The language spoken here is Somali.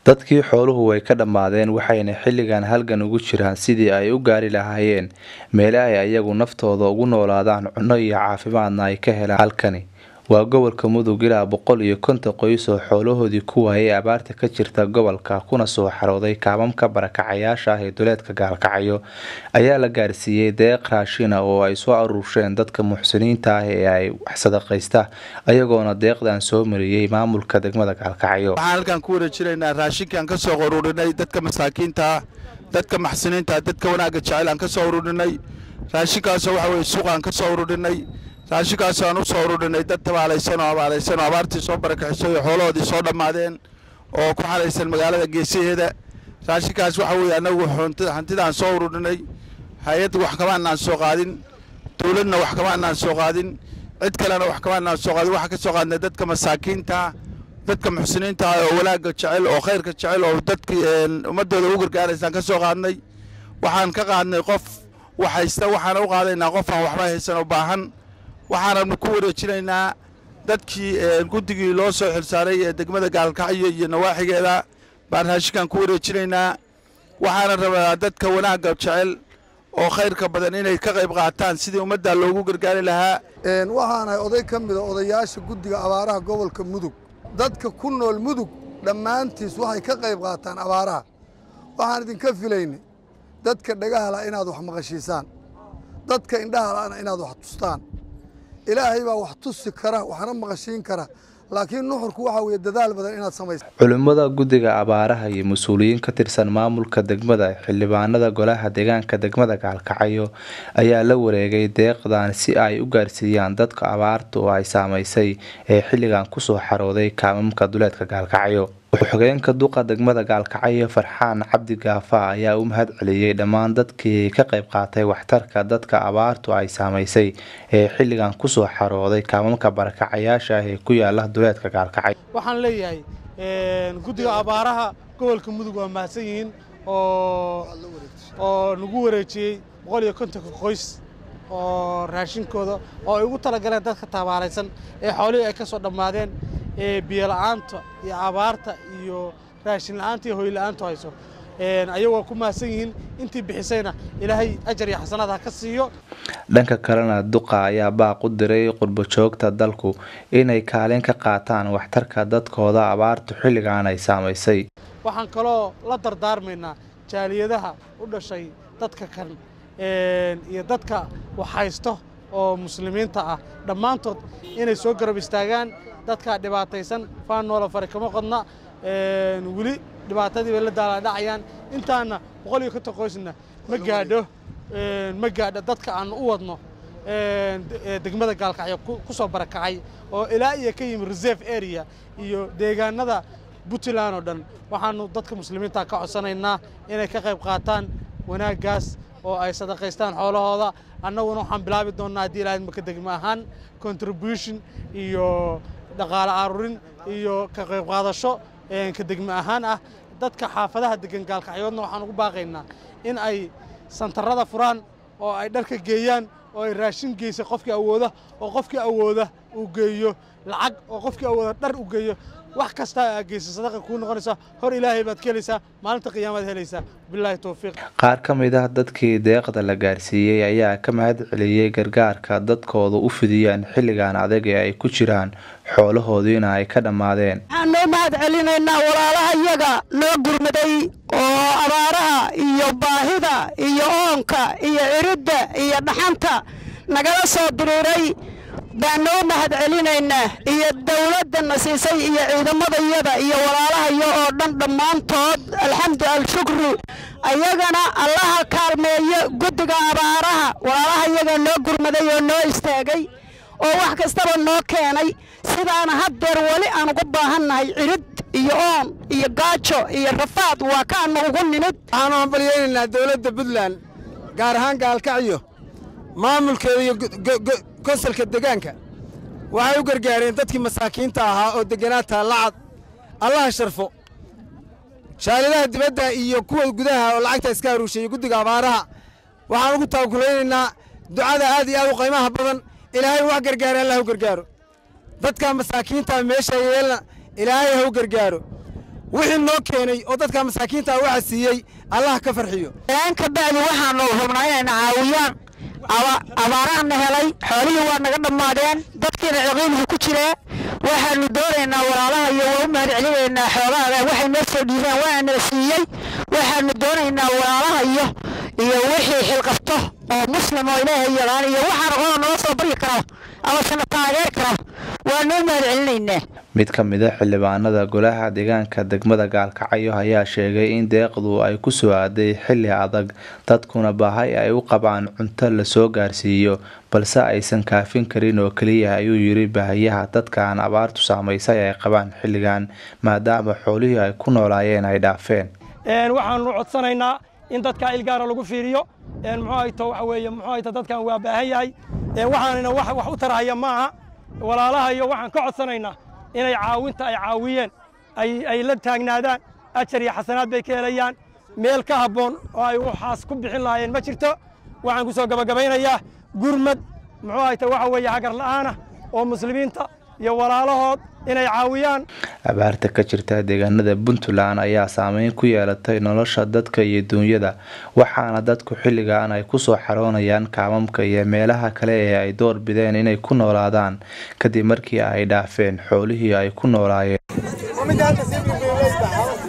dadkii xooluhu way ka dhammaadeen waxayna xilligan halgan ugu jiraan sidii ay u gaari lahaayeen meele ay ayagu naftooda ugu noolaadaan cunno iyo caafimaadna ay ka helaan halkani waa gobolka mudug ilaa boqol iyo konton qoys oo xoolahoodii ku waayay abaarta ka jirta gobolka kuna soo xarooday kaamamka barakacayaasha ah ee duleedka gaalkacyo ayaa la gaarsiiyey deeq raashina oo ay soo aruursheen dadka muxsiniinta ah ee ay wax sadaqaysta ayagoona deeqdan soo mariyey maamulka degmada gaalkacyo waxaan halkan ku wada jiraynaa raashinkaan ka soo ururinay dadka masaakiinta ah dadka maxsiniinta dadka wanaagga jecel aan ka soo ururinay raashinkaasoo waxa weye suuqaan ka soo ururinay raashinkaasoo aan u soo ururinay dad tabaalaysan oo abaalaysan oo abaartii soo barakixisay oo xoolahoodii soo dhammaadeen oo ku xalaysan magaalada geesaheeda raashinkaas waxa weeye annagu hantidaan soo ururinay hay-adda wax kama anaan soo qaadin dowladna wax kama anaan soo qaadin cid kalena wax kama anaan soo qaadin waxaan ka soo qaadnay dadka masaakiinta dadka muxsiniinta ah oo wanaagga jecel oo khayrka jecel oo dadkii ummadooda u gargaaraysaan ka soo qaadnay waxaan ka qaadnay qof wax haysta waxaana u qaadaynaa qof aan waxba haysan oo baahan waxaananu ku wareejinaynaa dadkii guddigii loo soo xilsaaray ee degmada gaalkacyo iyo nawaaxigeeda baan raashinkan ku wareejinaynaa waxaana rabaa dadka wanaagga jecel oo khayrka badan inay ka qayb qaataan sidii ummadda loogu gargaari lahaa waxaanahay oday ka mida odayaasha guddiga abaaraha gobolka mudug dadka ku nool mudug dhammaantiis waxay ka qayb qaataan abaaraha waxaan idinka filaynay dadka dhagahala inaad wax maqashiisaan dadka indhahalana inaad wax tustaan ilaahay baa wax tusi kara waxna maqashiin kara laakiin nuxurku waxaa weeye dadaal badan inaad samaysa culimmada guddiga abaaraha iyo mas-uuliyiin ka tirsan maamulka degmada xildhibaanada golaha deegaanka degmada gaalkacyo ayaa la wareegay deeqdan si ay u gaarsiiyaan dadka abaarta oo ay saamaysay ee xilligan kusoo xarooday kaamamka duleedka gaalkacyo xogeenka duqa degmada gaalkacyo farxaan cabdi gaafa ayaa u mahad celiyey dhammaan dadkii ka qayb qaatay waxtarka dadka abaartu ay saamaysay ee xilligan kusoo xarooday kaamamka barakacayaasha ah ee ku yaala duleedka gaalkacyo waxaan leeyahay guddiga abaaraha gobolka mudug waa mahadsan yihiin oo nagu wareejiyey boqol iyo kontonka qoys oo raashinkooda oo ay ugu talagaleen dadka tabaalaysan ee xoolihii ay ka soo dhammaadeen ee biyola'aanta iyo abaarta iyo raashin la'aanta iyo hoyla'aantu hayso ayagoo ku mahadsan yihiin intii bixisayna ilaahay ajar iyo xasanaad ha ka siiyo dhanka kalena duqa ayaa baaq u diray qurbojoogta dalku inay kaalin ka qaataan waxtarka dadkooda abaartu xilligan ay saamaysay waxaan kaloo la dardaarmaynaa jaaliyadaha u dhashay dadka kan iyo dadka waxhaysto oo muslimiinta ah dhammaantood inay soo garab istaagaan dadka dhibaataysan faan noola fari kama qodna weli dhibaatadii bay la daalaadhacayaan intaana boqol iyo konton qoysna ma gaadho ma gaadho dadka aan u wadno degmada gaalkacyo ku soo barakacay oo ilaa iyo ka yimi reserve area iyo deegaanada puntland oo dhan waxaanu dadka muslimiinta ka codsanaynaa inay ka qayb qaataan wanaaggaas oo ay sadaqaystaan xoolahooda annaguna waxaan bilaabi doonnaa haddii ilaahad maka degma ahaan contribution iyo dhaqaale arurin iyo ka qayb qaadasho ka degma ahaan ah dadka xaafadaha degan gaalkacyoodna waxaan ugu baaqaynaa in ay santarada furaan oo ay dharka geeyaan oo ay raashin geysa qofkii awooda oo qofkii awooda uu geeyo lacag oo qofkii awooda dhar u geeyo wax kasta aa geysa sadaqa kuu noqonaysa hor ilaahay baad ka helaysaa maalinta qiyaamaad helaysaa bilaahi towfiiq qaar ka mid ah dadkii deeqda la gaarsiiyey ayaa ka mahad celiyey gargaarka dadkooda u fidiyaan xilligan adag ee ay ku jiraan xoolahoodiina ay ka dhammaadeen waxaan noo mahad celinaynaa walaalaha iyaga noo gurmaday oo abaaraha iyo baahida iyo oonka iyo ciridda iyo dhaxanta nagala soo diriiray baan noo mahad celinaynaa iyo dawladdana siisay iyo ciidamadayada iyo walaalahayo oo dhan dhammaantood alxamdu alshukru ayagana allaha kaalmeeyo guddiga abaaraha walaalaha iyaga noo gurmaday oo noo istaagay oo wax kastaba noo keenay sidaana haddeer weli aan ugu baahannahay cirid iyo oon iyo gaajo iyo rafaad waa kaanu ugu nimid waxaanu hambalyaynaynaa dawladda puntland gaar ahaan gaalkacyo maamulkeeda iyo konsalka degaanka waxay u gargaareen dadkii masaakiinta ahaa oo deganaa taallacad allaha sharfo shaalidaha dibadda iyo kuwa gudaha oo lacagta iska haruusheeyey guddiga abaaraha waxaan ugu taakulaynaynaa ducada aad iyo aad u qiimaha badan ilaahay wax gargaara allah u gargaaro dadka masaakiinta meesha yeelna ilaahay ha u gargaaro wixii noo keenay oo dadka masaakiinta waxa siiyey allah ka farxiyo ka bacdi waxaanu rabnaa inayna caawiyaan abaaraana helay xoolihii waa naga dhammaadeen dadkiina ciqiilku ku jiree waxaanu doonaynaa walaalaha iyo waa u mahad celinaynaa xoolaha waxay noo soo dhiibeen waana siiyey waxaanu doonaynaa walaalaha iyo iyo wixii xilqabto oo muslim oo ilaahay yaqaan iyo waxaan aqoona noo soo baryi karo ama sana taageeri karo waa noo mahad celinaynaa mid ka mid a xildhibaanada golaha deegaanka degmada gaalkacyo ayaa sheegay in deeqdu ay ku soo aaday xilli adag dadkuna baahay ay u qabaan cunto lasoo gaarsiiyo balse aysan kaafin karin oo keliya ayuu yiri baahiyaha dadkaan abaartu saamaysay ay qabaan xilligan maadaama xoolihii ay ku noolaayeen ay dhaafeen waxaanu codsanaynaa in dadka ilgaara lagu fiiriyo muxuu hayto waxa weeye muxuu hayto dadkan waa baahan yahay waxaanina wax wax u tarahaya maaha walaalaha iyo waxaan ka codsanaynaa inay caawinta ay caawiyeen ay la taagnaadaan ajar iyo xasanaad bay ka helayaan meel ka habboon oo ay waxaas ku bixin lahaayeen ma jirto waxaan ku soo gabagabaynayaa gurmad muxuu hayta waxa weeye hagar la'aana oo muslimiinta iyo walaalahood inay caawiyaan abaarta ka jirta deegaanada puntland ayaa saameyn ku yeelatay nolosha dadka iyo duunyada waxaana dadku xilligan ay kusoo xaroonayaan kaamamka iyo meelaha kale ee ay door bideen inay ku noolaadaan kadib markii ay dhaafeen xoolihii ay ku noolaayeen